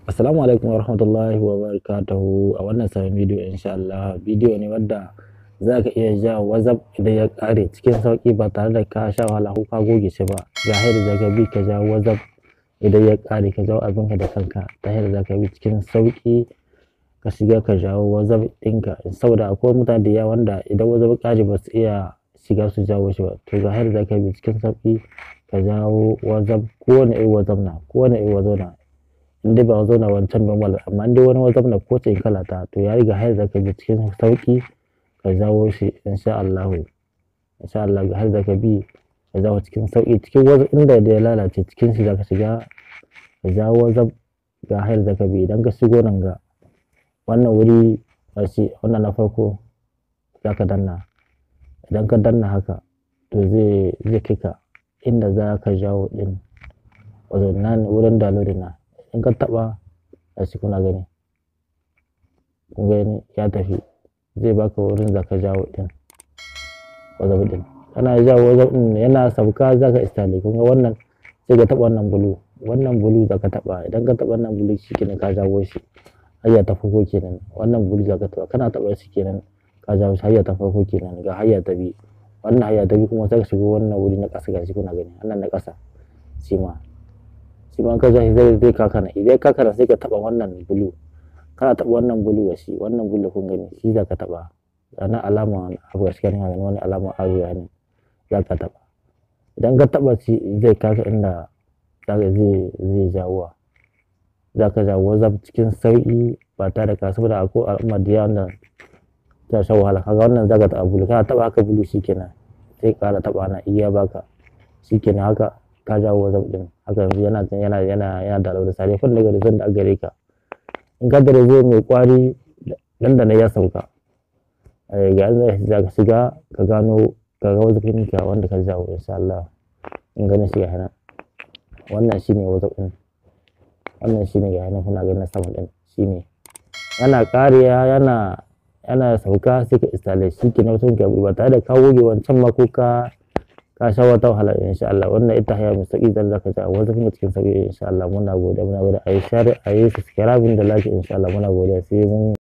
Assalamu alaikum wa rahmatullahi wa barakatuhu a wannan sabon bidiyo insha Allah bidiyo ne wadda za ka iya ja wazaf idan ya ƙare cikin sauƙi ba tare da ka sha wahala ko ka goge shi ba ga yadda za ka bi ka ja wazaf idan ya ƙare ka jawo abinka da kanka ta yadda za ka bi cikin sauƙi ka shiga ka jawo wazaf ɗinka saboda akwai mutane da yawa wanda idan wazaf ƙare ba su iya shiga su jawo shi ba to ga yadda za ka bi cikin sauƙi ka jawo wazaf kowane irin wazaf na kowane irin wazaf na in dai ba zauna wancan normal amma in dai wani wazaf na ko ce kala ta to ya riga har zaka bi cikin sauki ka jawo shi insha Allah insha Allah ga har zaka bi ka jawo cikin sauki cikin wazaf inda da ya lalace cikin shi zaka shiga ka jawo wazaf ga har zaka bi idan ka shigo nan ga wannan wuri shi wannan na farko zaka danna idan ka danna haka to zai zai kika inda za ka jawo din wato nan wurin downloading na in ka taɓa a shi kuna gani kun gani ya tafi zai baka wurin da ka jawo din wazaf din kana jawo wazaf din yana sauka za ka istale kun ga wannan sai ka taɓa wannan bulu wannan bulu za ka taɓa idan ka taɓa wannan bulu shi kenan ka jawo shi hayya ta farko kenan wannan bulu za ka taɓa kana taɓa shi kenan ka jawo shi hayya ta farko kenan ga hayya ta biyu wannan hayya ta biyu kuma sai ka shigo wannan wuri na ƙasa gashi kuna gani wannan na ƙasa shi ma shi ma ka zai zai zai kakana idan kakana sai ka taba wannan bulu kana taba wannan bulu da shi wannan bulu kun gani shi za ka taba ana alama abu gaskiya ne gani wani alama abu ya ne za ka taba idan ka taba shi zai kaka inda za ka zai zai jawo za ka jawo zaf cikin sauki ba tare da ka saboda akwai al'umma da yawa da ta sha wahala kaga wannan za ka taba bulu kana taba haka bulu shikenan sai kara taba na iya baka shikenan haka ka jawo wazaf din haka yanzu yana yana yana yana da da sare fa daga rizon da a gare ka in ka da rizo mai kwari nan da nan ya sauka ga yanzu za ka shiga ka gano ka ga wazafin ka wanda ka jawo insha Allah in ganin shi ga hana wannan shine wazaf din wannan shine ga hana kuna ganin sama din shine yana kariya yana yana sauka sai ka installe shi ke na wasu ka ba tare da ka goge wancan ma ko ka ka sha wata wahala insha Allah wannan ita haya mai sauki zan zaka ta wata kuma cikin sauki insha Allah muna gode muna gode ayi share ayi subscribe da like insha Allah muna gode sai mun